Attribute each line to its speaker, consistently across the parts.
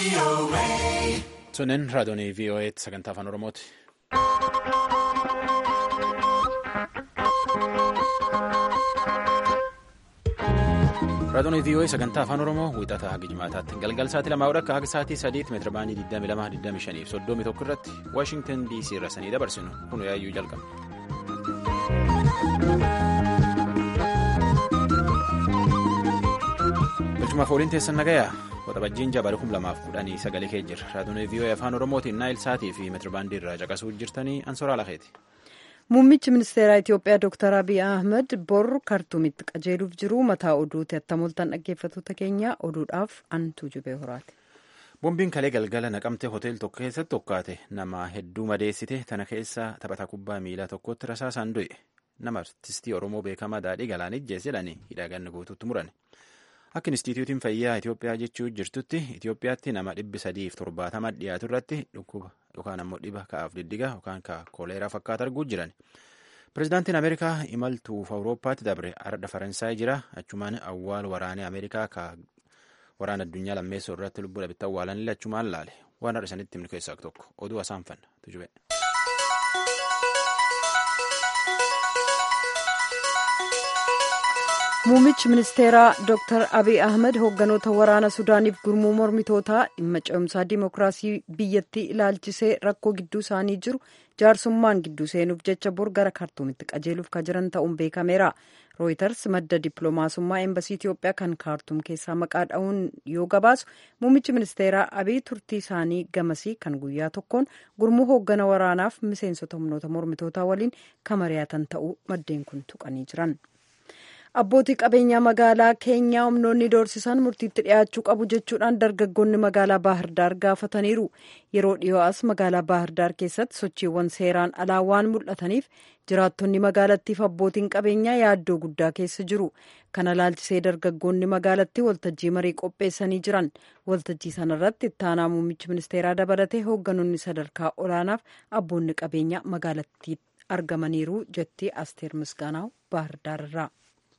Speaker 1: Sunneen raadiyoonii VOA sagantaa afaan Oromooti. Raadiyoonii VOA sagantaa afaan Oromoo wiixataa haga jimaataatti galgal sa'aatii lamaa akka haga sa'aatii sadiitti meetira baanii 22 25 fi 31 irratti Waashingtan DC irra sanii dabarsinu kun yaayyuu jalqaba. Bilchumaaf ooliin teessan nagayaa waxabajjiin jabaala kum lamaaf kudhanii sagalee kee jirra raadiyoonii VOA afaan Oromootiin naayil sa'aatii fi meetira baandii irraa caqasuu jirtanii ansoraa lafeeti.
Speaker 2: Muummichi ministeeraa Itiyoophiyaa Dr. Abiy Ahmed bor kartuumitti qajeeluuf jiru mataa oduuti attamoltan dhaggeeffattoota keenya oduudhaaf antuu jubee horaati.
Speaker 1: Boombiin kalee galgala naqamtee hoteelii tokko keessatti tokkaate nama hedduu madeessite tana keessa taphataa kubbaa miilaa tokkotti rasaasaan du'e nama artistii Oromoo beekamaa Daadhii Galaanijjees jedhanii hidhaaganni guutuutti murani. Akka Inistituutiin Fayyaa Itiyoophiyaa jechuu jirtutti Itiyoophiyaatti nama dhibbi sadiif torbaatama dhiyaatu irratti dhukkuba yookaan ammoo dhiba ka'aaf diddiga yookaan ka kooleeraa fakkaata arguu jiran. Pireezidaantiin Ameerikaa imaltuuf Awurooppaatti dabre ardha Faransaay jira. Achumaan awwaal waraanee Ameerikaa ka waraana addunyaa lammeessoo irratti lubbuu dhabitti awwaalanillee achumaan laale. Waan har'a isanitti himnu keessaa tokko oduu asaanfanna tujube.
Speaker 2: Muummichi ministeeraa Dr. Abiy Ahmed hoogganoota waraana Sudaaniif gurmuu mormitootaa dhimma ce'umsaa dimookiraasii biyyattii ilaalchisee rakkoo gidduu isaanii jiru jaarsummaan gidduu seenuuf jecha bor gara kaartuumitti qajeeluuf ka jiran ta'uun beekameera. Rooyiters madda dippiloomaasummaa eembasii Itiyoophiyaa kan kaartuum keessaa maqaa dha'uun yoo gabaasu muummichi ministeeraa Abiy turtii isaanii gamasii kan guyyaa tokkoon gurmuu hooggana waraanaaf miseensota humnoota mormitootaa waliin kan mari'atan ta'uu maddeen kun tuqanii jiran. abbootii qabeenyaa magaalaa keenyaa humnoonni doorsisan murtiitti dhiyaachuu qabu jechuudhaan dargaggoonni magaalaa baahirdaar gaafataniiru yeroo dhiyoo as magaalaa baahirdaar keessatti sochiiwwan seeraan alaa waan mul'ataniif jiraattonni magaalattiif abbootiin qabeenyaa yaaddoo guddaa keessa jiru kana laalchisee dargaggoonni magaalattii waltajjii marii qopheessanii jiran waltajjii sanarratti ittaanaa muummichi ministeeraa dabalatee hoogganoonni sadarkaa olaanaaf abboonni qabeenyaa magaalattii argamaniiru jetti asteer misgaanaaw baahirdaar irraa.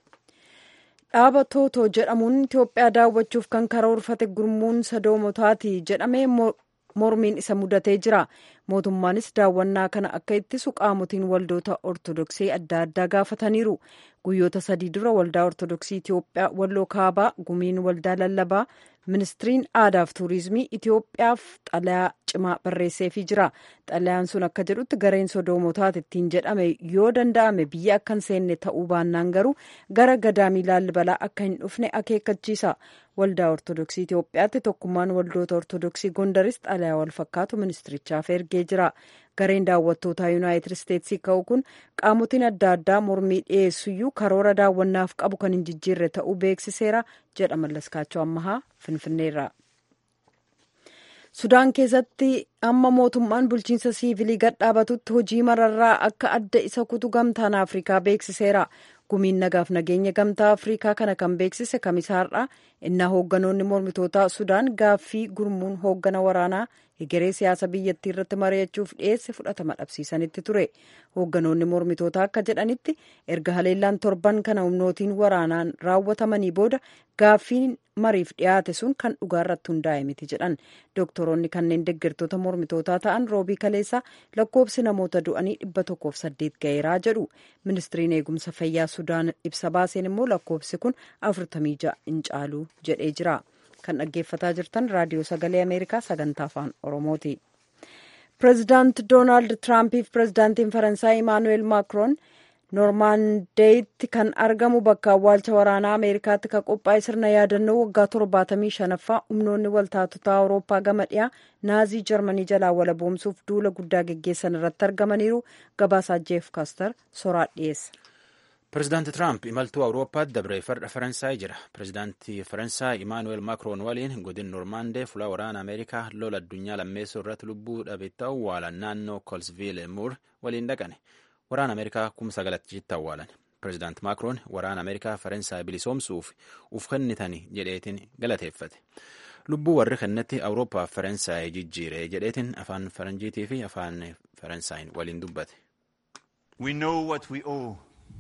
Speaker 2: dhaaba tootoo jedhamuun itiyoophiyaa daawwachuuf kan karoorfate gurmuun sadoomotaati jedhamee mormiin isa mudatee jira mootummaanis daawwannaa kana akka ittisu qaamotiin waldoota ortodoksii adda addaa gaafataniiru guyyoota sadii dura waldaa ortodoksii itiyoophiyaa walloo kaabaa gumiin waldaa lallabaa ministiriin aadaaf tuurizimii itiyoophiyaaf xalayaa cimaa barreesseefii jira xalayaan sun akka jedhutti gareen sodoomotaati ittiin jedhame yoo danda'ame biyya akka hin seenne ta'uu baannaan garuu gara gadaamii laallibalaa akka hin dhufne akeekkachiisa waldaa ortodoksii itiyoophiyaatti tokkummaan waldoota ortodoksii gondaris xalayaa wal fakkaatu ministirichaaf ergee jira gareen daawwattootaa yuunaayitid isteetsii ka'u kun qaamotiin adda addaa mormii dhiyeessuyyuu karoora daawwannaaf qabu kan hin jijjiirre ta'uu beeksiseera jedha mallaskaachoo ammahaa finfinneerra. sudaan keessatti amma mootummaan bulchiinsa siivilii gadhaabatutti hojii mararraa akka adda isa kutu gamtaan afrikaa beeksiseera gumiin nagaaf nageenya gamtaa afrikaa kana kan beeksise kamisaarraa innaa hoogganoonni mormitootaa sudaan gaaffii gurmuun hooggana waraanaa egeree siyaasa biyyattii irratti mari'achuuf dhiyeesse fudhatama dhabsiisanitti ture hoogganoonni mormitootaa akka jedhanitti erga haleellaan torban kana humnootiin waraanaan raawwatamanii booda gaaffiin mariif dhiyaate sun kan dhugaa irratti hundaa'e miti jedhan dooktoroonni kanneen deeggartoota mormitootaa ta'an roobii kaleessaa lakkoobsi namoota du'anii dhibba tokkoof saddeet ga'eeraa jedhu ministiriin eegumsa fayyaa sudaan ibsa baaseen immoo lakkoobsi kun afurtamii ja'a hin caalu jedhee jira. kan dhaggeeffataa jirtan raadiyoo sagalee ameerikaa sagantaa afaan oromooti pireezidaant doonaald tiraampiif pireezidaantiin faransaay imaanuweel maakroon noormaandeeyitti kan argamu bakka awwaalcha waraanaa ameerikaatti kan qophaa'e sirna yaadannoo waggaa torbaatamii shanaffaa humnoonni waltaatotaa awurooppaa gama dhiyaa naazii jarmanii jalaa walaboomsuuf duula guddaa geggeessan irratti argamaniiru gabaasaa jeef kaastar soraa dhiyeessa.
Speaker 1: Pireezidaanti Tiraamp imaltuu Awurooppaatti dabree farda Faransaay jira. Pireezidaantii Faransaay Imaanuweel Maakroon waliin godin Noormaandee fuula waraana Ameerikaa lola addunyaa lammeessoo irratti lubbuu dhabetti awwaalan naannoo Kolsviil Muur waliin dhaqane. Waraana Ameerikaa kuma sagalachiitti awwaalan. Pireezidaanti Maakroon waraana Ameerikaa Faransaay bilisoomsuuf uf kennitanii jedheetiin galateeffate. Lubbuu warri kennetti Awurooppaaf Faransaay jijjiire jedheetiin afaan Faranjiitii fi afaan Faransaay waliin dubbate.
Speaker 3: We know what we owe.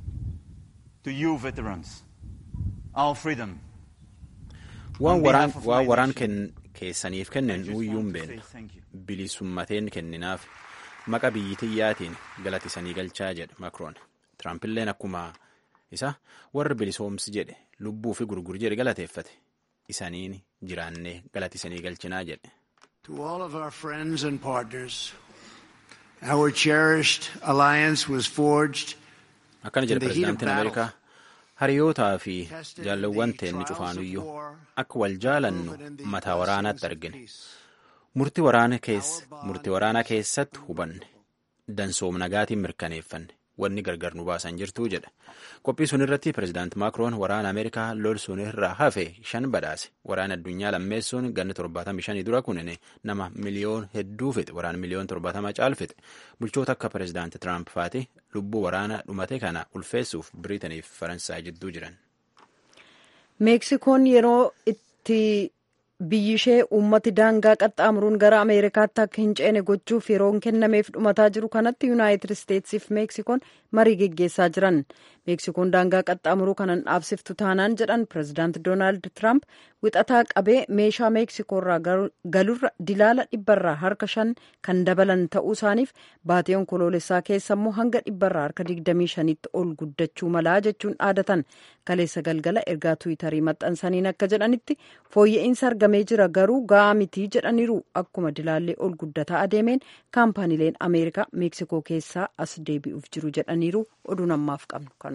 Speaker 3: to you veterans, our freedom.
Speaker 1: waan waraan keessaniif kennan nuuyyuu hin beeknu bilisummateen kenninaaf maqa biyyitiyyaatiin galatisanii galchaa jedhe makroon tiraampiilleen akkuma isa warra bilisoomsi jedhe lubbuu fi gurgur jedhe galateeffate isaniin jiraannee galatisanii galchinaa jedhe.
Speaker 4: To all of our friends and partners, our cherished alliance was forged.
Speaker 1: Akkana jedhe pirezidaantiin Ameerikaa hariyootaa fi jaalawwan teenni cufaanuyyuu akka wal jaalannu mataa waraanaatti argine murtii waraanaa keessatti hubanne dansoom nagaatiin mirkaneeffanne wanni gargar nu baasan jirtuu jedha qophii sun irratti pirezidaanti maakroon waraana ameerikaa lol sun irraa hafe shan badhaase waraana addunyaa lammeessuun ganna torbaatamii shanii dura kunine nama miliyoon hedduu fixe waraana miliyoon torbaatama caal fixe bulchoota akka pirezidaanti tiraamp faati lubbuu waraana dhumate kana ulfeessuuf biriitaniif faransaay jidduu jiran.
Speaker 2: meeksikoon yeroo itti biyyi ishee uummati daangaa qaxxaamuruun gara ameerikaatti akka hin ceene gochuuf yeroon kennameef dhumataa jiru kanatti yuunaayitid isteetsiif meeksikoon marii geggeessaa jiran meeksikoon daangaa qaxxaamuruu kanan dhaabsiftu taanaan jedhan pirezidaanti doonaald tiraamp wixataa qabee meeshaa meeksikoorraa galurra dilaala dhibbarraa harka shan kan dabalan ta'uu isaaniif baatee onkoloolessaa keessa immoo hanga dhibbarraa harka digdamii shanitti ol guddachuu malaa jechuun dhaadatan kaleessa galgala ergaa tuwitarii maxxansaniin akka jedhanitti fooyya'insa argamee jira garuu ga'aa mitii jedhaniiru akkuma dilaallee ol guddataa adeemeen kaampaaniileen ameerikaa meeksikoo keessaa as deebi'uuf jiru jedhaniiru oduu ammaaf qabnu kanuma.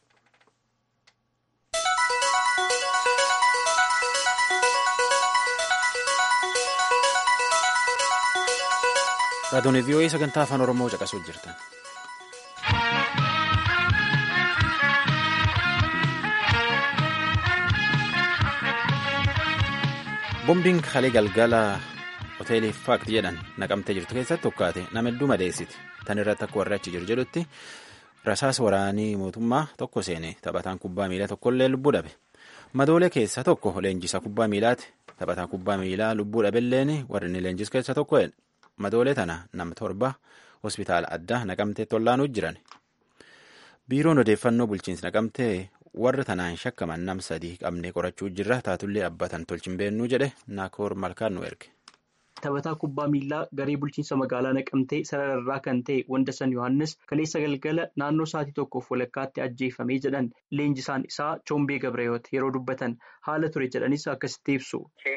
Speaker 1: raadiyoon vii'oo'ee sagantaa afaan oromoo caqasuuf jirtan. bombiin kalee galgala hoteelii faakti jedhan naqamtee jirtu keessatti tokkaate nama hedduu madeessiti tan irratti akka warri achi jiru jedhutti rasaas waraanii mootummaa tokko seene taphataan kubbaa miilaa tokkollee lubbuu dhabe madoolee keessaa tokko leenjisaa kubbaa miilaati taphataan kubbaa miilaa lubbuu dhabelleen warri inni leenjisu keessaa tokko madoolee tana nama torba hospitaala addaa naqamteetti ollaanuu jiran biiroon odeeffannoo bulchiinsi naqamtee warra tanaan shakkaman nam sadii qabnee qorachuu jirra taatullee abbatan tolchin beennuu jedhe naakoor malkaan nu erge.
Speaker 5: Taphataa kubbaa miillaa garee bulchiinsa magaalaa naqamtee sarararraa kan ta'e Wandasan Yohaannis kaleessa galgala naannoo sa'aatii tokkoof walakkaatti ajjeefamee jedhan leenjisaan isaa Choombee Gabrayoot yeroo dubbatan haala ture jedhanis akkasitti ibsu.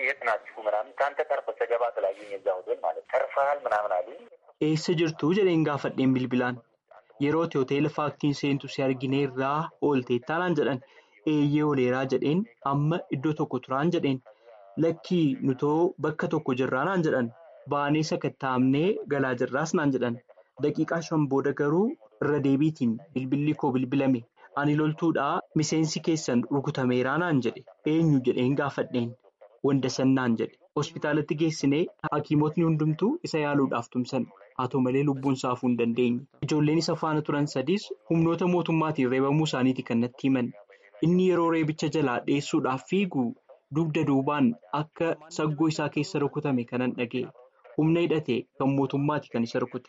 Speaker 5: Eessa jirtu jedheen gaafadheen bilbilaan. Yerootti hoteela faaktiin seentu si argineerraa oolteettaa naan jedhan eeyyee oleeraa jedheen amma iddoo tokko turaan jedheen lakkii nutoo bakka tokko jirraa naan jedhan baanee sakattaa'amnee galaa jirraas naan jedhan daqiiqaa shan booda garuu irra deebiitiin bilbilli koo bilbilame ani loltuudhaa miseensi keessan rukutameeraa naan jedhe eenyu jedheen gaafadheen wandasan naan jedhe hospitaalatti geessinee hakiimotni hundumtuu isa yaaluudhaaf tumsan. haa ta'u malee lubbuun saafuu hin dandeenye ijoolleen isa faana turan sadiis humnoota mootummaatiin reebamuu isaaniiti kan natti himan inni yeroo reebicha jalaa dheessuudhaaf fiigu dugda duubaan akka saggoo isaa keessa rukutame kanan dhaga'e humna hidhate kan mootummaati kan isa rukute.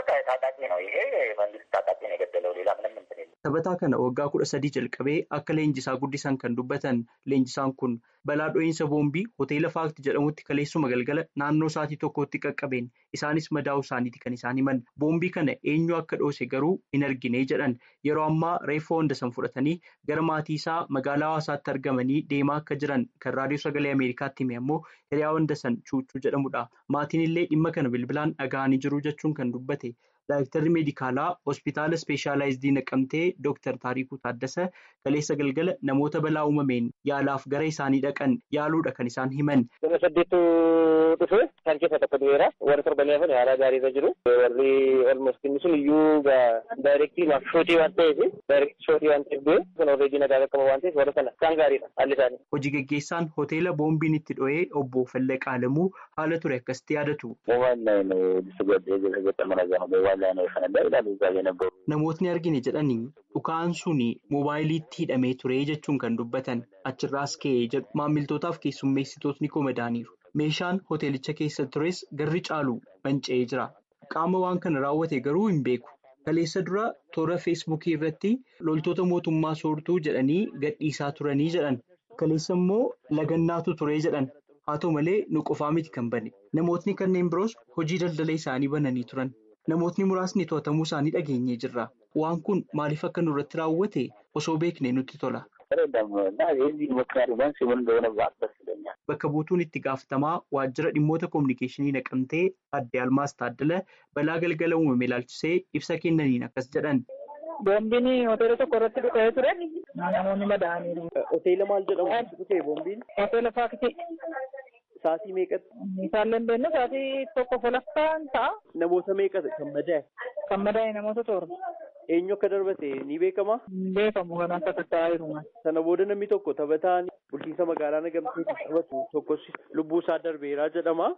Speaker 5: Taphataa kana waggaa kudha sadii jalqabee akka leenjisaa guddisan kan dubbatan leenjisaan kun balaa dho'iinsa boombii hoteela faakti jedhamutti kaleessuma galgala naannoo sa'aatii tokkotti qaqqabeen isaanis madaa'uu isaaniiti kan isaan himan boombii kana eenyu akka dhoose garuu hin argine jedhan yeroo ammaa reeffa Wandasan fudhatanii gara maatii isaa magaalaa hawaasaatti argamanii deemaa akka jiran kan raadiyoo sagalee ameerikaatti hime ammoo hiriyaa Wandasan chuuchuu jedhamudha maatiin illee dhimma kana bilbilaan dhaga'anii jiru jechuun kan dubbate. Daayiktarri meedikaalaa hospitaala ispeeshaalaayizidii naqamtee Dooktar Taarikuu Taaddasa kaleessa galgala namoota balaa uumameen yaalaaf gara isaanii dhaqan yaaluudha kan isaan himan.
Speaker 6: Nama saddeettu dhufe kan keessa tokko du'eera. Warri torbanii hafan haala gaariirra jiru. Warri olmost inni sun iyyuu daayirektii maaf shootii waan ta'eef daayirektii shootii waan ta'eef du'e kun oolreedii nagaa qaqqaba waan ta'eef warra sana isaan gaariidha haalli isaanii.
Speaker 5: Hojii gaggeessaan hoteela boombiin itti dho'ee obbo Fallaqaa Alamuu haala ture akkasitti yaadatu. Namootni argine jedhanii dhukaan sun moobaayiliitti hidhamee ture jechuun kan dubbatan achirraas ka'ee jedhu maamiltootaaf keessummeessitootni komadaaniiru. Meeshaan hoteelicha keessa tures garri caalu manca'ee jira. Qaama waan kana raawwate garuu hin beeku. Kaleessa dura toora feesbuukii irratti loltoota mootummaa soortuu jedhanii gadhiisaa turanii jedhan. Kaleessa immoo lagannaatu ture jedhan. haa ta'u malee nu qofaa miti kan bane namootni kanneen biroos hojii daldala isaanii bananii turan namootni muraasni to'atamuu isaanii dhageenyee jirra waan kun maaliif akka nurratti raawwate osoo beeknee nutti tola. Bakka buutuun itti gaafatamaa waajjira dhimmoota kominikeeshinii naqamtee adde Almaas Taaddala balaa galgala uumame ilaalchisee ibsa kennaniin akkas jedhan.
Speaker 7: Boombiin hoteela tokko irratti dhufee ture. Namoonni madaa'aniiru.
Speaker 8: Hoteela maal jedhamu dhufee boombiin?
Speaker 7: Hoteela Faakiti.
Speaker 8: Saatii meeqatti?
Speaker 7: Isaan dandeenyu saatii tokko folaffaan ta'a.
Speaker 8: Namoota meeqatti kan madaa'e?
Speaker 7: Kan madaa'e namoota torba.
Speaker 8: Eenyu akka darbate ni beekama?
Speaker 7: Beekamu kan akka tattaa'aa jiru.
Speaker 8: Sana booda namni tokko taphataan bulchiinsa magaalaa nagamteetti taphatu tokkos lubbuu isaa darbeeraa jedhama.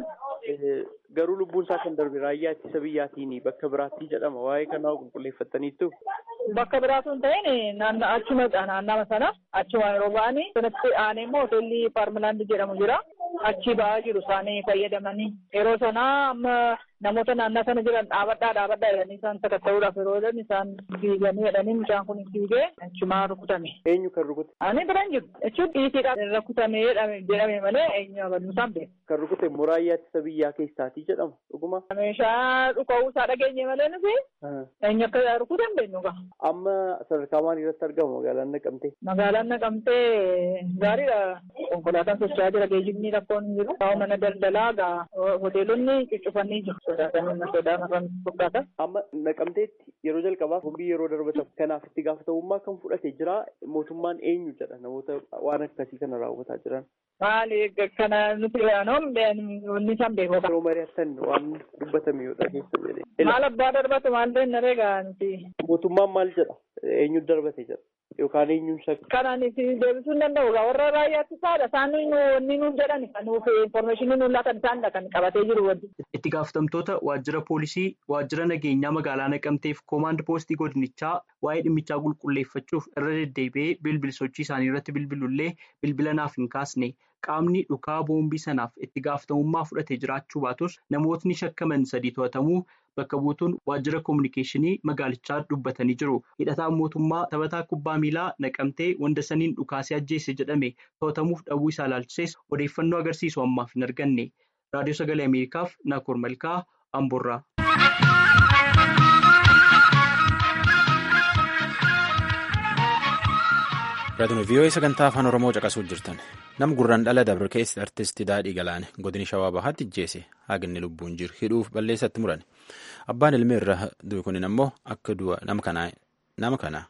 Speaker 8: Garuu lubbuun isaa kan darbe raayyaa ittisa biyyaatiin bakka biraatti jedhama. Waa'ee kanaa qulqulleeffataniittu.
Speaker 7: Bakka biraatu hin ta'in achuma naannama sana achuma yeroo ba'anii sanatti aanee immoo hoteelli paarmilaandi jedhamu jira. Achi ba'aa jiru isaanii fayyadamanii yeroo sanaa amma namoota naannoo sana jiran dhaabadhaa dhaabadhaa jedhanii isaan sakatta'uudhaaf yeroo jedhan isaan fiiganii jedhanii mucaan kun fiigee achumaa rukutame.
Speaker 8: Eenyu kan rukute?
Speaker 7: Ani biraan jiru. Jechuun dhiitiidhaan rukutame jedhame malee eenyu abaluu isaan beeku.
Speaker 8: Kan rukute raayyaa ittisa biyyaa keessaatii jedhama dhuguma.
Speaker 7: Meeshaa dhuka'uu isaa dhageenye malee nuti eenyu akka rukute hin beeknu gaa.
Speaker 8: Amma sadarkaa maalii irratti argama magaalaan naqamtee?
Speaker 7: Magaalaan naqamtee gaariidha. Konkolaataan socho'aa jira geejjibni rakkoon hin jiru. Kaa'u mana daldalaa gaa hoteelonni cuccufanii jiru. Sodaatanii sodaa marran fakkaata.
Speaker 8: Amma naqamteetti yeroo jalqabaaf boombii yeroo darbatamu kanaaf itti gaafatamummaa kan fudhate jira mootummaan eenyu jedha namoota waan akkasii kana raawwataa jiran.
Speaker 7: Maali kana nuti yaanoom wanni isaan beeku.
Speaker 8: Yeroo mari'attan waan dubbatame yoo dhageessu jedhee.
Speaker 7: Maal abbaa darbatu maal deemnaree gaa nuti.
Speaker 8: Mootummaan maal jedha eenyu darbate jedha. Yookaan eenyuun shakka.
Speaker 7: Kanaan itti deebisuu hin danda'u. Warra raayyaatti isaadha. Isaan wanni nuuf jedhan kan nuuf infoormeeshinii nuuf laatan isaanidha kan qabatee jiru wanti.
Speaker 5: Itti gaafatamtoota waajjira poolisii, waajjira nageenyaa magaalaa naqamteef koomaand poostii godinichaa waa'ee dhimmichaa qulqulleeffachuuf irra deddeebi'ee bilbil sochii isaanii irratti bilbilullee bilbila naaf hin kaasne. Qaamni dhukaa boombii sanaaf itti gaafatamummaa fudhatee jiraachuu baatus namootni shakkaman sadii to'atamuu bakka buutuun waajjira kominikeeshinii magaalichaa dubbatanii jiru. Hidhataan mootummaa taphataa kubbaa miilaa naqamtee wandasaniin dhukaasee ajjeese jedhame to'atamuuf dhabuu isaa ilaalchises odeeffannoo agarsiisu ammaaf hin arganne. Raadiyoo Sagalee Ameerikaaf Naakoor Malkaa Amboorraa.
Speaker 1: Raadiyoo VOA sagantaa afaan Oromoo caqasuu jirtan. Nam gurraan dhala dabre keessa artistii Daadhii Galaane godini Shawaa Bahaatti ijjeese haqni lubbuun jiru hidhuuf balleessatti murane. Abbaan ilmi irra du'e kunin ammoo akka du'a nama kana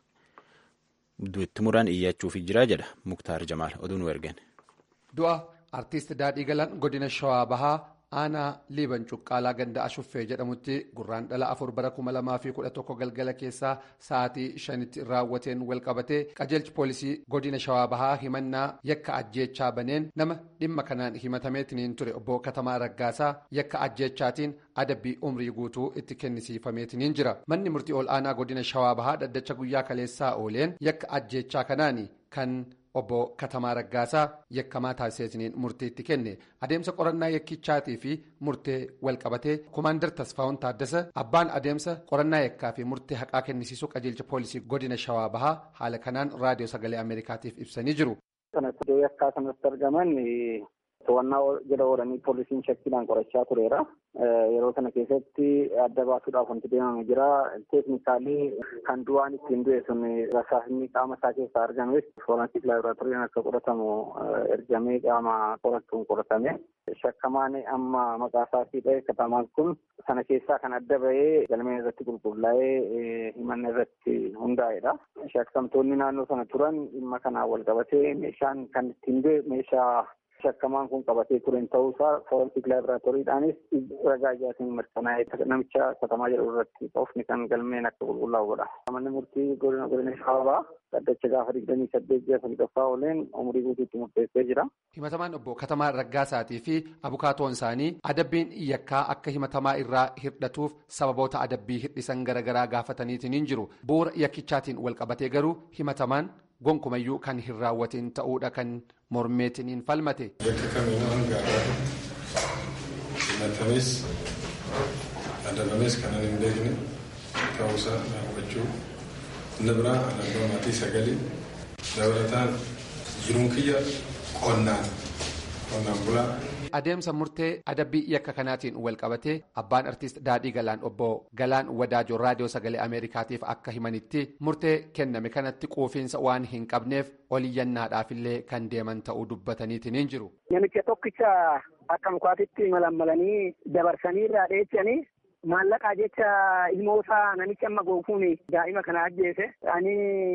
Speaker 1: du'itti muran iyyachuuf jira jedha Muktaar Jamaal oduu nu ergan.
Speaker 9: Du'a artiist Daadhii Galaan godina Shawaa Bahaa aanaa liiban cuqqaalaa ganda ashuffee jedhamutti gurraan dhala afur bara kuma lamaa fi kudha tokko galgala keessaa sa'aatii shanitti raawwateen walqabatee qajeelchi poolisii godina shawaa bahaa himannaa yakka ajjeechaa baneen nama dhimma kanaan himatameetiniin ture obbo katamaa raggaasaa yakka ajjeechaatiin adabbii umrii guutuu itti kennisiifameetiniin jira manni murtii ol aanaa godina shawaa bahaa dhaddacha guyyaa kaleessaa ooleen yakka ajjeechaa kanaani kan. obbo Katamaa Raggaasaa yakkamaa taasiseetiniin murteetti kenne adeemsa qorannaa yakkichaatii fi murtee walqabatee komaandar Tasfaawun Taaddasa abbaan adeemsa qorannaa yakkaa fi murtee haqaa kennisiisuu qajeelcha poolisii godina Shawaa Bahaa haala kanaan raadiyoo sagalee Ameerikaatiif ibsanii jiru.
Speaker 10: Kanatti yakkaa kanatti argaman to'annaa jala oolanii poolisiin shakkiidhaan qorachaa tureera. Yeroo kana keessatti adda baasuudhaaf wanti deemame jira. Teeknikaalii kan du'aan ittiin du'e sun rasaasni qaama isaa keessaa argames foorensik laaboraatooriin akka qoratamu ergamee qaama qorattuun qoratame. Shakkamaan amma maqaa isaatii dha'e katamaan kun sana keessaa kan adda bahee galmeen irratti qulqullaa'ee himanna irratti hundaa'edha. Shakkamtoonni naannoo sana turan dhimma kanaan wal qabatee meeshaan kan ittiin du'e meeshaa shakkamaan kun qabatee turen ta'uusaa foorensik laaboraatooriidhaanis ragaa ijaatiin mirkanaa'ee namicha katamaa jedhu irratti qofni kan galmeen akka qulqullaa'u godha. Manni murtii godina godina shaabaa dhaddacha gaafa digdamii saddeet ji'a sadaffaa ooleen umurii guutuutti murteessee jira.
Speaker 9: Himatamaan obbo Katamaa Raggaasaatii fi abukaatoon isaanii adabbiin yakkaa akka himatamaa irraa hirdhatuuf sababoota adabbii hir'isan garaagaraa gaafataniitiin jiru. Bu'uura yakkichaatiin wal qabatee garuu himatamaan gonkumayyuu kan hin raawwatin ta'uudha kan mormeetiin falmate.
Speaker 11: Bakka kamiinuu hanga himatames adabames kan hin beekne ta'uusaa hubachuu inni biraa alaabaa maatii sagalee dabalataan jiruun kiyya qonnaan qonnaan bulaa.
Speaker 9: adeemsa murtee adabbii yakka kanaatiin wal qabatee abbaan artiist daadhii galaan obbo galaan wadaajoo raadiyoo sagalee ameerikaatiif akka himanitti murtee kenname kanatti quufiinsa waan hin qabneef oliyyannaadhaafillee kan deeman ta'uu dubbataniitiin hin jiru.
Speaker 10: Namicha tokkicha akka mukaatitti malammalanii dabarsanii irraa dheechanii maallaqaa jecha ilmoosaa namicha amma goofuun daa'ima kana ajjeese. Ani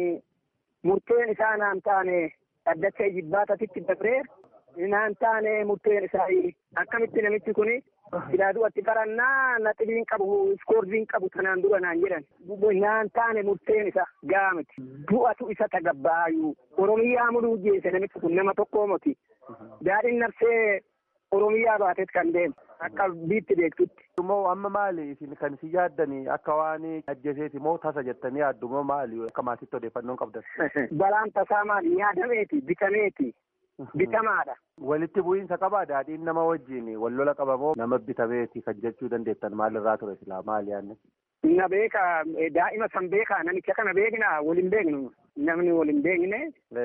Speaker 10: murteen isaa naan taane dhaddacha jibbaatatitti dabree naan taane murteen isaa akkamitti namichi kun ilaaduwatti qarannaa naxiliin qabu iskoordiin qabu tanaan dura naan jedhan naan taane murteen isa gaamiti du'atu isa tagabbaayu oromiyaa muluu jeese namichi kun nama tokkoo moti daadhiin nafsee oromiyaa baatet kan deemu akka biitti beektutti.
Speaker 8: Immoo amma maali isin kan isin yaaddanii akka waan ajjeeseeti moo tasa jettanii yaaddu moo maali akka maatitti odeeffannoon qabdan.
Speaker 10: Balaan tasaa maali yaadameeti bitameeti. Bitamaadha.
Speaker 8: Walitti bu'iinsa qabaa daadhiin nama wajjin wal lola qaba moo nama bitameeti kan jechuu dandeettan maalirraa ture silaa maali yaadne?
Speaker 10: Na beeka daa'ima san beekaa namicha kana beekna waliin beeknu namni waliin beekne.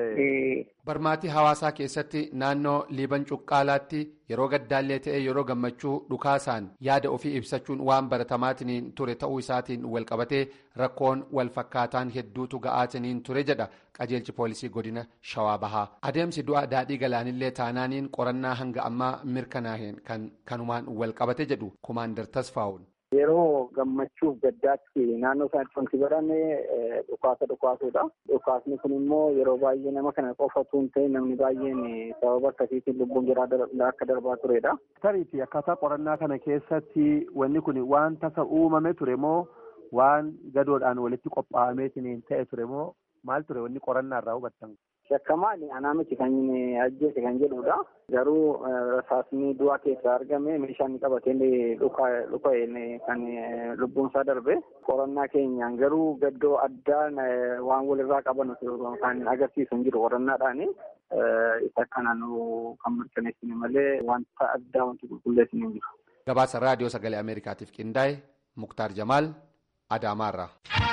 Speaker 9: Barmaatii hawaasaa keessatti naannoo liiban cuqqaalaatti yeroo gaddaallee ta'e yeroo gammachuu dhukaasaan yaada ofii ibsachuun waan baratamaatiin ture ta'uu isaatiin wal qabatee rakkoon wal fakkaataan hedduutu ga'aatiin ture jedha qajeelchi poolisii godina shawaa bahaa adeemsi du'a daadhii galaanillee taanaaniin qorannaa hanga ammaa mirkanaa'een kan kanumaan wal qabate jedhu kumaandar tasfaa'uun.
Speaker 10: Yeroo gammachuuf gaddaatti naannoo isaatti wanti barame dhukaasa dhukaasuudha. Dhukaasni kun immoo yeroo baay'ee nama kana qofatu hin ta'e namni baay'een sababa akkasiitiin lubbuun jiraa akka darbaa turedha.
Speaker 8: Tariifi akkaataa qorannaa kana keessatti wanni kun waan tasa uumame ture moo waan gadoodhaan walitti qophaa'ameetiin ta'e ture moo maal ture wanni qorannaa irraa hubattan?
Speaker 10: Shakkamaan anaa miti kan ajjeese kan jedhudha. Garuu rasaasni du'aa keessaa argame meeshaan qabateen dhuka kan lubbuun isaa darbe. Qorannaa keenyaan garuu gaddoo addaa waan walirraa qaban kan agarsiisu hin jiru qorannaadhaan. Isa kana nu kan mirkaneessine malee wanta addaa wanti qulqulleessine hin jiru.
Speaker 9: Gabaasa raadiyoo sagalee Ameerikaatiif qindaa'e Muktaar Jamaal Adaamaarraa.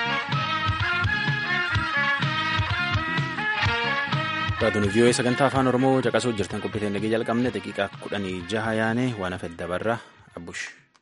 Speaker 1: Raadiyoo vii'oo sagantaa afaan oromoo caqasuu jirtan qophiiteen nagee jalqabne daqiiqaa kudhanii jaha yaane waan hafe dabarra abbush.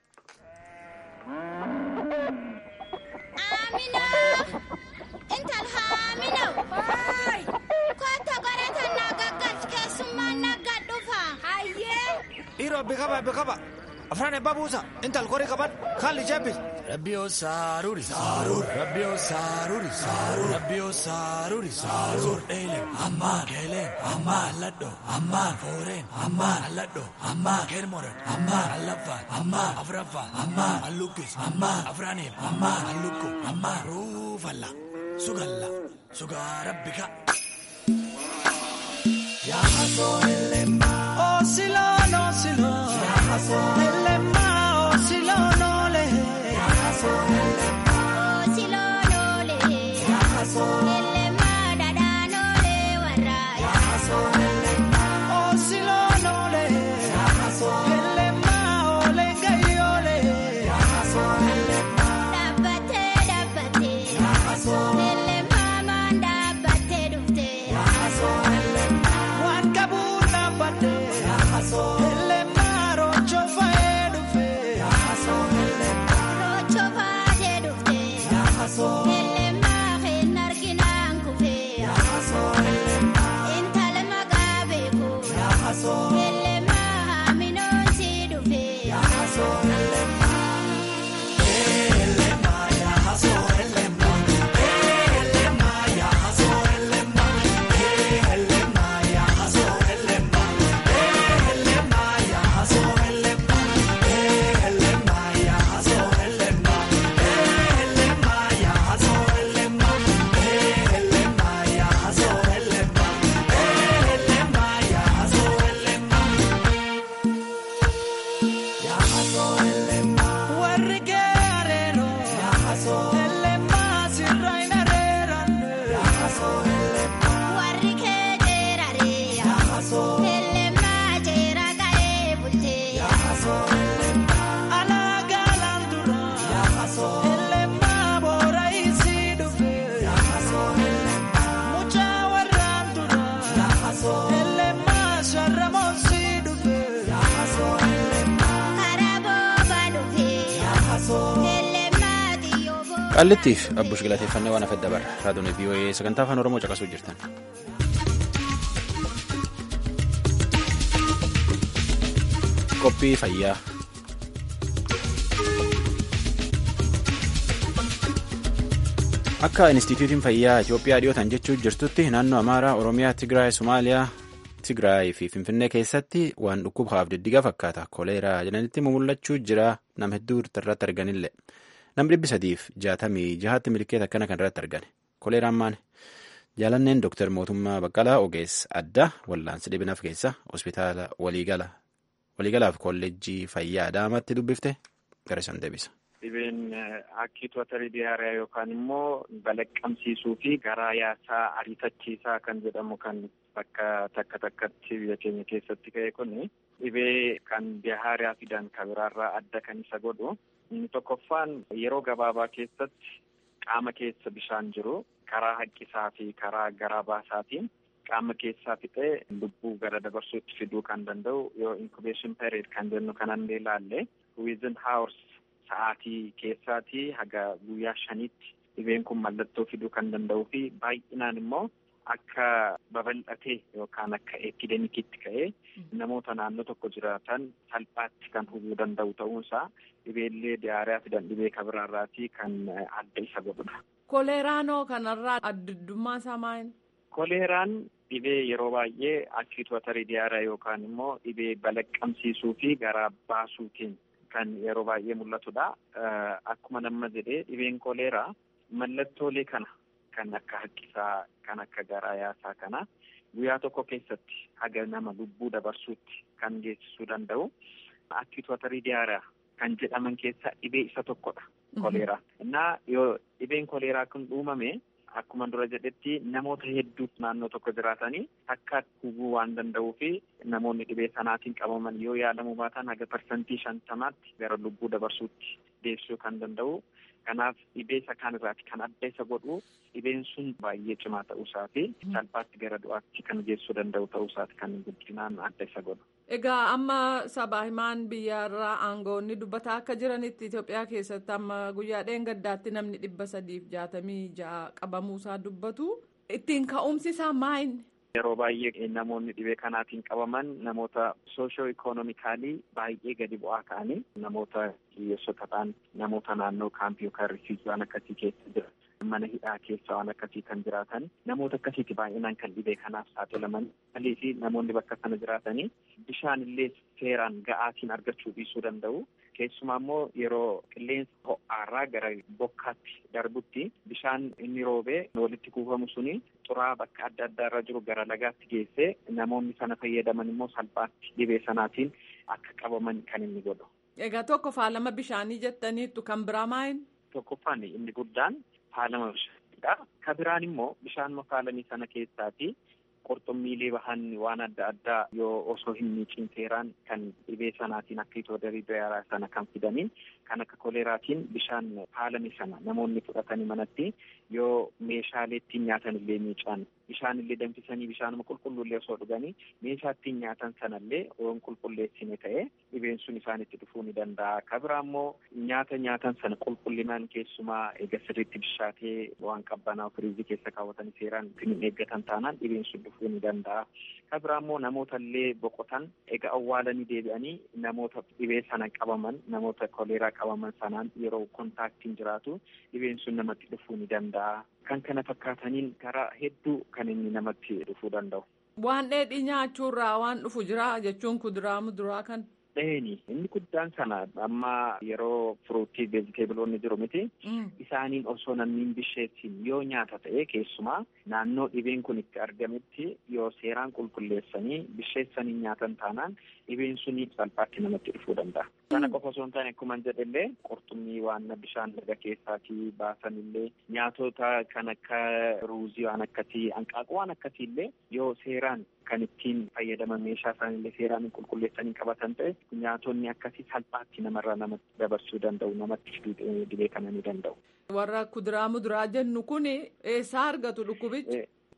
Speaker 12: Dhiiroo beekama beekama afraan ebbaa buusa intal qorii qaban haalli jabbis. Rabbiyoo saaruuri saaruur rabbiyoo saaruuri saaruur rabbiyoo saaruuri saaruur dheelen ammaan keelen ammaan alladho ammaan fooreen ammaan alladho ammaan keelmoran ammaan allaffaan ammaan afraffaan ammaan allukkis ammaan afraaniif ammaan allukku ammaan ruufalla sugalla sugaa rabbika. Yaa hasoo ellemmaa. Osiloon osiloon. Yaa hasoo ellemmaa osiloon oolee. Yaa hasoo ellemmaa. Osiloon oolee. Yaa hasoo ellemmaa dhadhaan oolee warraa. Yaa hasoo ellemmaa. Osiloon oolee. Yaa hasoo ellemmaa oolee gayyoolee. Yaa hasoo ellemmaa. Dhaabbatee dhaabbatee. Yaa hasoo ellemmaa maan dhaabbatee dhuftee. Yaa hasoo ellemmaa. Waan qabuun dhaabbatee. Yaa hasoo ellemmaa rochoo faayee dhufee. Yaa hasoo ellemmaa. Rochoo faayee dhufee. Yaa hasoo ellemmaa hin arginaan kufee. Yaa hasoo ellemmaa. Intala maqaa beeku. Yaa hasoo ellemmaa haaminoon si dhufee. Yaa hasoo ellemmaa. Ellemmaa yaa hasoo ellemmaa. Ellemmaa yaa hasoo ellemmaa. Ellemmaa yaa hasoo ellemmaa. Ellemmaa yaa hasoo ellemmaa. Ellemmaa yaa hasoo ellemmaa. Ellemmaa yaa hasoo ellemmaa. Ellemmaa yaa hasoo ellemmaa. Ellemmaa yaa hasoo ellemmaa. Yaa hasoo ellemmaa. Warri geeraroo. Yaa hasoo ellemmaa sirraa hin areeranne. Yaa hasoo ellemmaa. Warri geeraree. Yaa hasoo ellemmaa jeera ta'ee bultee. Yaa hasoo ellemmaa. Alaa gaalaan dura. Yaa hasoo ellemmaa boora isii dhufee. Yaa hasoo ellemmaa. Mucaa warraan dura. Yaa hasoo ellemmaa sharra moosii dhufee.
Speaker 1: Qaallittiif abbush galateeffannee waan afedda bara raadiyoo VOA sagantaa afaan oromoo caqasuu jirtan. Qophii fayyaa. Akka Inistituutiin Fayyaa Itoophiyaa dhiyootan jechuu jirtutti naannoo Amaaraa, Oromiyaa, Tigraay, Somaaliyaa, Tigraay fi Finfinnee keessatti waan dhukkubaaf diddiga fakkaata. Koleeraa jedhanitti mul'achuu jira nama hedduu irratti arganillee. Namni dhibbi sadiif jaatamii jahaatti milkeeta akkana kan irratti argane. Koleeraan maali? Jaalanneen Dooktar Mootummaa Baqqalaa Ogeessa Addaa Wallaansi Dhibinaaf keessa hospitaala waliigalaaf kolleejjii fayyaa Adaamaatti dubbifte gara isaan deebisa.
Speaker 13: Dhibeen akkiitootarii diyaariyaa yookaan immoo balaqqamsiisuu fi garaa yaasaa ariifachiisaa kan jedhamu kan bakka takka takkatti biyya keenya keessatti ka'e kun dhibee kan diyaariyaa fidan kan biraarraa adda kan isa godhu. Inni tokkoffaan yeroo gabaabaa keessatti qaama keessa bishaan jiru karaa haqqisaa fi karaa garaa baasaatiin qaama keessaa fixee lubbuu gara dabarsuutti fiduu kan danda'u yoo incubaation period kan jennu kanan ilaalle within hours sa'aatii keessaatii haga guyyaa shanitti dhibeen kun mallattoo fiduu kan danda'uu fi baay'inaan immoo akka babal'atee yookaan akka epidemikitti ka'ee namoota naannoo tokko jiraatan salphaatti kan hubuu danda'u ta'uunsaa dhibeellee diyaariyaa fidan dhibee kabiraarraatii kan adda isa godhudha.
Speaker 14: Koleeraanoo kanarraa addaddummaa isaa maali?
Speaker 13: Koleeraan dhibee yeroo baay'ee akkiitootarii diyaariyaa yookaan immoo dhibee balaqqamsiisuu fi garaa baasuutiin kan yeroo baay'ee mul'atudha. Akkuma nama jedhee dhibeen koleeraa mallattoolee kana kan akka haqqisaa kan akka garaa yaasaa kana guyyaa tokko keessatti haga nama lubbuu dabarsuutti kan geessisuu danda'u akkiitootarii diyaariyaa kan jedhaman keessaa dhibee isa tokkodha koleeraa. Innaa yoo dhibeen koleeraa kun uumame akkuma dura jedhetti namoota hedduu naannoo tokko jiraatanii akka hubuu waan danda'uu fi namoonni dhibee sanaatiin qabaman yoo yaalamu baatan haga parsantii shantamaatti gara lubbuu dabarsuutti deessuu kan danda'u. Kanaaf dhibee isa kaan irraati kan adda isa godhu dhibeen sun baay'ee cimaa ta'uusaa fi salphaatti gara du'aatti kan geessuu danda'u ta'uusaati kan guddinaan adda isa godhu.
Speaker 14: Egaa amma sabaa himaan biyyaarraa aangoonni dubbataa akka jiranitti Itoophiyaa keessatti amma guyyaa dheengaddaatti namni dhibba sadiif jaatamii ja'a qabamuusaa dubbatu. Ittiin ka'umsi isaa maayini?
Speaker 13: Yeroo baay'ee namoonni dhibee kanaatiin qabaman namoota soosho ikoonomikaalii baay'ee gadi bu'aa ta'anii namoota hiyyeessota ta'an namoota naannoo kaampii yookaan rifiijii waan akkasii keessa jira. mana hidhaa keessa waan akkasii kan jiraatan namoota akkasiiti baay'inaan kan dhibee kanaaf saaxilaman malii fi namoonni bakka sana jiraatanii bishaan illee seeraan ga'aatiin argachuu dhiisuu danda'u. Keessumaa immoo yeroo qilleensa ho'aarraa gara bokkaatti darbutti bishaan inni roobee walitti kuufamu suni xuraa bakka adda addaa irra jiru gara lagaatti geessee namoonni sana fayyadaman immoo salphaatti dhibee sanaatiin akka qabaman kan inni godhu.
Speaker 14: Egaa tokko faalama bishaanii jettaniittu kan biraa maayin?
Speaker 13: Tokkoffaan inni guddaan faalama bishaaniidha. Ka biraan immoo bishaan faalamii sana keessaati qurxummiilee bahan waan adda addaa yoo osoo hin miicin seeraan kan dhibee sanaatiin akka itoodarii diyaaraa sana kan fidaniin kan akka koleeraatiin bishaan faalame sana namoonni fudhatanii manatti yoo meeshaalee ittiin nyaatan illee miican bishaan illee danfisanii bishaanuma qulqulluullee osoo dhuganii meeshaa ittiin nyaatan sanallee yoo qulqulleessine ta'e dhibeen sun isaanitti dhufuu ni danda'a. Ka biraa immoo nyaata nyaatan sana qulqullinaan keessumaa eega sirriitti bishaatee waan qabbanaa firiizii keessa kaawwatanii seeraan hin eeggatan taanaan dhibeen sun dhufuu ni danda'a. Ka biraa immoo namoota illee boqotan eega awwaalanii deebi'anii namoota dhibee sana qabaman namoota koleeraa qabaman sanaan yeroo kontaaktiin jiraatu dhibeen sun namatti dhufuu ni danda'a. Kan kana fakkaataniin karaa hedduu kan inni namatti dhufuu danda'u.
Speaker 14: Waan dheedhii nyaachuurraa waan dhufu jira jechuun kuduraa muduraa kan.
Speaker 13: Dheeni inni guddaan sana amma yeroo firuutii veejiteebiloonni jiru miti. Isaaniin osoo namni hin bisheessin yoo nyaata ta'e keessumaa naannoo dhibeen kun itti argametti yoo seeraan qulqulleessanii bisheessanii nyaatan taanaan dhibeen suni salphaatti namatti dhufuu danda'a. Sana qofa osoo hin taane akkuma jedhellee qurxummii waan bishaan laga keessaatii baasan illee nyaatota kan akka ruuzii waan akkasii hanqaaquu waan akkasii illee yoo seeraan kan ittiin fayyadaman meeshaa isaanillee seeraan qulqulleessanii qabatan ta'e nyaatonni akkasii salphaatti namarraa namatti dabarsuu danda'u namatti dhibee kana ni danda'u.
Speaker 14: Warra kuduraa muduraa jennu kun eessaa argatu dhukkubichi?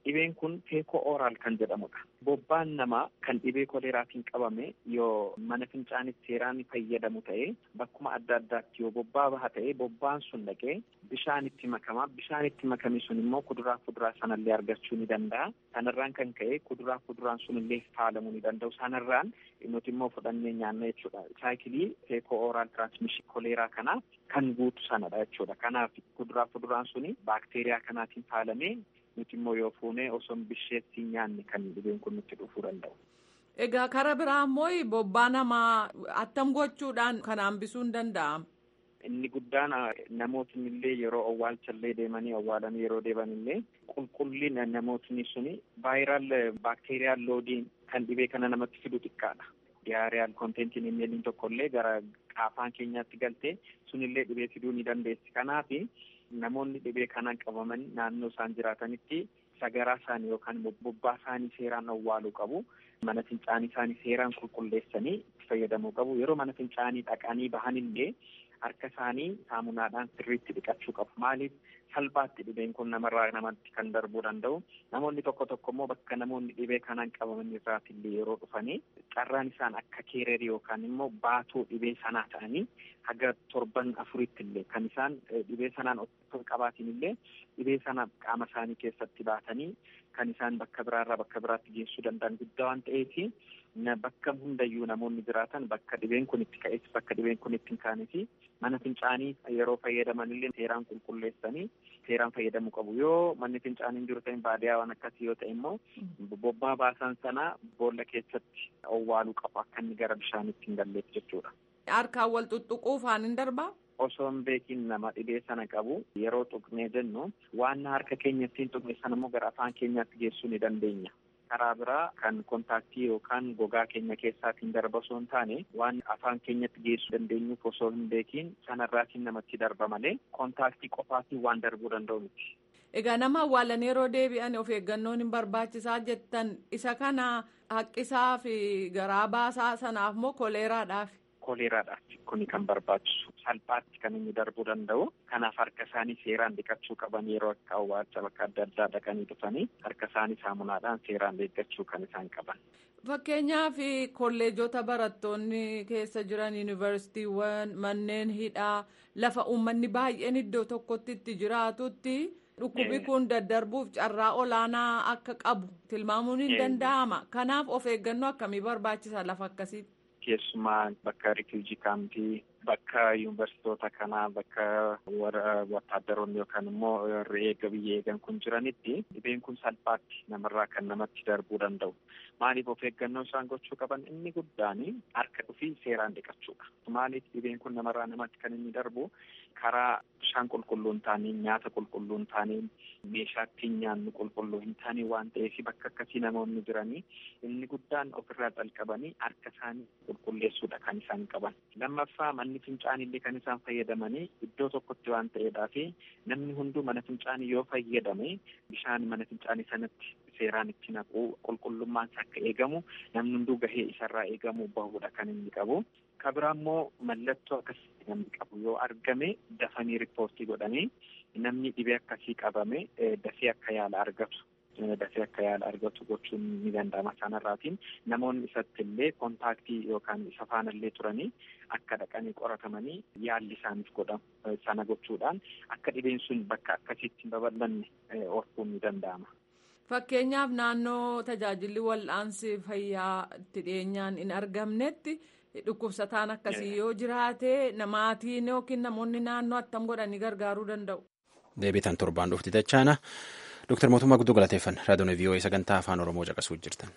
Speaker 13: Dhibeen kun feekoo ooraal kan jedhamudha. Bobbaan namaa kan dhibee koleeraatiin qabame yoo mana fincaanitti seeraan fayyadamu ta'ee bakkuma adda addaatti yoo bobbaa baha ta'ee bobbaan sun dhaqee bishaan itti makama. Bishaan itti makame sun immoo kuduraa fuduraa sanallee argachuu ni danda'a. Sanarraan kan ka'e kuduraa fuduraan sunillee faalamuu ni danda'u. Sanarraan nuti immoo fudhannee nyaanna jechuudha. Saayikilii feekoo ooraal tiraansmishin koleeraa kanaa kan guutu sanadha jechuudha. Kanaaf kuduraa fuduraan suni baakteeriyaa kanaatiin faalamee nuti immoo yoo fuunee osoo bisheetti nyaanne kan dhibeen kun nutti dhufuu danda'u.
Speaker 14: Egaa kara biraa immoo bobbaa namaa attam gochuudhaan kan hambisuu hin danda'amu.
Speaker 13: Inni guddaan namootni illee yeroo awwaalchallee deemanii awwaalanii yeroo deeban illee qulqullina namootni suni vaayiraal baakteeriyaal loodiin kan dhibee kana namatti fidu xiqqaadha. Diyaariyaan konteentiin inni tokkollee gara qaafaan keenyaatti galtee sunillee dhibee fiduu ni dandeessi. Kanaaf namoonni dhibee kanaan qabaman naannoo isaan jiraatanitti sagaraa isaanii yookaan bobbaa isaanii seeraan awwaaluu qabu. Mana fincaanii isaanii seeraan qulqulleessanii itti fayyadamuu qabu. Yeroo mana fincaanii dhaqanii bahanillee harka isaanii saamunaadhaan sirriitti dhiqachuu qabu. Maaliif salphaatti dhibeen kun namarraa namatti kan darbuu danda'u. Namoonni tokko tokko immoo bakka namoonni dhibee kanaan qabaman irraatillee yeroo dhufanii carraan isaan akka keererii yookaan immoo baatuu dhibee sanaa ta'anii haga torban afuritti illee kan isaan dhibee sanaan otoo qabaatin illee dhibee sana qaama isaanii keessatti baatanii kan isaan bakka biraarraa bakka biraatti geessuu danda'an guddaa waan ta'eefi bakka hundayyuu namoonni jiraatan bakka dhibeen kun itti ka'es bakka dhibeen kun itti hin kaanefi mana fincaanii yeroo fayyadaman illee seeraan qulqulleessanii seeraan fayyadamuu qabu yoo manni fincaanii hin jiru ta'in baadiyaa waan akkasii yoo ta'e immoo bobbaa baasan sana boolla keessatti owwaaluu qabu akka inni gara bishaanitti hin galleef jechuudha.
Speaker 14: Harkaan wal xuxuquu faan hin darbaa?
Speaker 13: Osoo hin beekin nama dhibee sana qabu yeroo tuqnee jennu waan harka keenya ittiin tuqne sana immoo gara afaan keenyaatti geessuu ni dandeenya. Karaa biraa kan kontaaktii yookaan gogaa keenya keessaatiin darba osoo hin taane waan afaan keenyatti geessuu dandeenyuuf osoo hin beekin sanarraatiin namatti darba malee kontaaktii qofaatiin waan darbuu danda'u miti.
Speaker 14: Egaa nama awwaalan yeroo deebi'an of eeggannoon hin barbaachisaa jettan isa kana haqqisaa fi garaa baasaa sanaaf moo koleeraadhaaf?
Speaker 13: Koleeraadhaaf kuni kan barbaachisu salphaatti kan inni darbuu danda'u kanaaf harka isaanii seeraan dhiqachuu qaban yeroo akka awwaalcha bakka adda addaa dhaqanii dhufanii harka isaanii saamunaadhaan seeraan eeggachuu kan isaan qaban.
Speaker 14: Fakkeenyaaf kolleejota barattoonni keessa jiran yuunivarsiitiiwwan manneen hidhaa lafa uummanni baay'een iddoo tokkotti itti jiraatutti dhukkubi kun daddarbuuf carraa olaanaa akka qabu tilmaamuun hin danda'ama. Kanaaf of eeggannoo akkamii barbaachisa lafa akkasiitti?
Speaker 13: Keessumaa bakka rifiijii kaampii bakka yuunivarsiitota kanaa bakka warra wattaaddaroonni yookaan immoo warri eega biyya eegan kun jiranitti dhibeen kun salphaatti namarraa kan namatti darbuu danda'u. Maaliif of eeggannoo isaan gochuu qaban inni guddaan harka dhufii seeraan dhiqachuudha. Maaliif dhibeen kun namarraa namatti kan inni darbu karaa bishaan qulqulluu hin taaneen nyaata qulqulluu hin taaneen meeshaa ittiin nyaannu qulqulluu hin taane waan ta'eef bakka akkasii namoonni jiranii inni guddaan ofirraa calqabanii harka isaanii qulqulleessuudha kan isaan qaban. Lammaffaa manni fincaanillee kan isaan fayyadamanii iddoo tokkotti waan ta'eedhaa fi namni hunduu mana fincaanii yoo fayyadame bishaan mana fincaanii sanatti seeraan itti naquu qulqullummaan akka eegamu namni hunduu gahee isarraa eegamuu bahuudha kan inni qabu. Kabiraa immoo mallattoo akkasii namni qabu yoo argame dafanii riippoortii godhanii namni dhibee akkasii qabame dafee akka yaala argatu. dafee akka yaala argatu gochuun ni danda'ama sanarraatiin namoonni isatti illee kontaaktii yookaan isa faanallee turanii akka dhaqanii qoratamanii yaalli isaaniif godhamu sana gochuudhaan akka dhibeen sun bakka akkasiitti hin babal'anne orkuun ni danda'ama.
Speaker 14: Fakkeenyaaf naannoo tajaajilli wal'aansi fayyaa itti dhiyeenyaan hin argamnetti dhukkubsataan akkasii yoo jiraate maatiin yookiin namoonni naannoo attam godhanii gargaaruu danda'u.
Speaker 1: Deebitan torbaan dhufti tachaana. Dooktar Mootummaa Guddoo galateeffan raadiyoon VOA sagantaa afaan Oromoo caqasuu jirtan.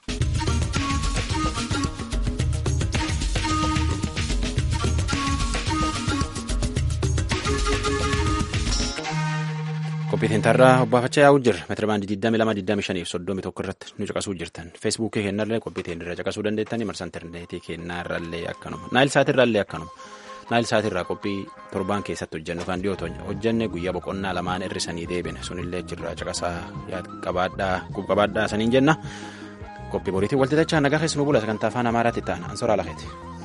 Speaker 1: Qophiitiin tarraa obbaafachaa yaa'uu jirra. Meetira baandii 22 25 31 irratti nu caqasuu jirtan. Feesbuukii keenyarraa qophiitiin irra caqasuu dandeettanii marsa intarneetii keenyarraallee akkanuma. Naayil saatirraallee akkanuma. Naayil saatirraa qophii torbaan keessatti hojjennu kan dhiyootu hojjenne guyyaa boqonnaa lamaan hir'isanii deebine sunillee jirra caqasaa qabaadhaa qubqabaadhaa saniin jenna. Qophii boriitiin walti tachaa nagaa keessumaa bula sagantaa afaan amaaraatti ta'an ansoraa lafeeti.